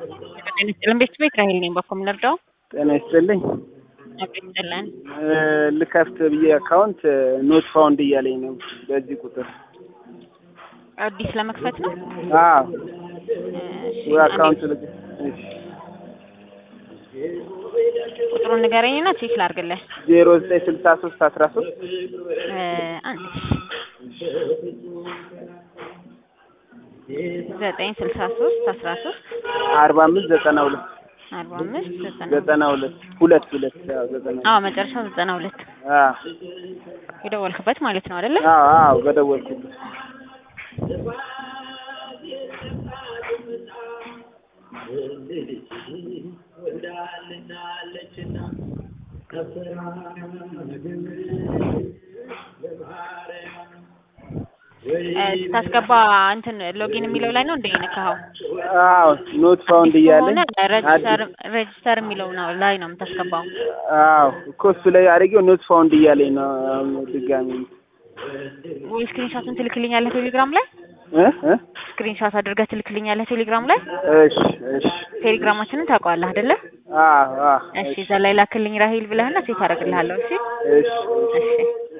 ጤና ይስጥልን ቤተሰብ ራሄል ነኝ። በኮ የምንረዳው ጤና ይስጥልኝ። አብሮ ይስጥልን። ልከፍት ብዬ አካውንት ኖት ፋውንድ እያለኝ ነው በዚህ ቁጥር። አዲስ ለመክፈት ነው። አዎ እሺ፣ ወይ አካውንት አንዴ ልክ እሺ ቁጥሩን ንገረኝና ቼክ ላድርግልህ። ዜሮ ዘጠኝ ስልሳ ሶስት አስራ ሶስት እ አንድ ዘጠኝ ስልሳ ሶስት አስራ ሶስት አርባ አምስት ዘጠና ሁለት አርባ አምስት ዘጠና ዘጠና ሁለት ሁለት ሁለት አዎ ዘጠና አዎ መጨረሻው ዘጠና ሁለት አዎ የደወልክበት ማለት ነው አይደለ? አዎ አዎ በደወልኩት እ ስታስገባ እንትን ሎጊን የሚለው ላይ ነው እንደ የነካኸው አዎ ኖት ፋውንድ እያለኝ ከሆነ ሬጅስተር ሬጅስተር የሚለው ነው ላይ ነው የምታስገባው። አዎ እኮ እሱ ላይ አድርጌው ኖት ፋውንድ እያለኝ ነው አሁን ድጋሚ ወይ ስክሪንሾቱን ትልክልኛለህ ቴሌግራም ላይ እ እ ስክሪንሾት አድርገህ ትልክልኛለህ ቴሌግራም ላይ። እሺ እሺ ቴሌግራማችንን ታውቀዋለህ አይደለ? አዎ አዎ እሺ እዛ ላይ ላክልኝ ራሄል ብለህና ሴት አደርግልሃለሁ። እሺ እሺ እሺ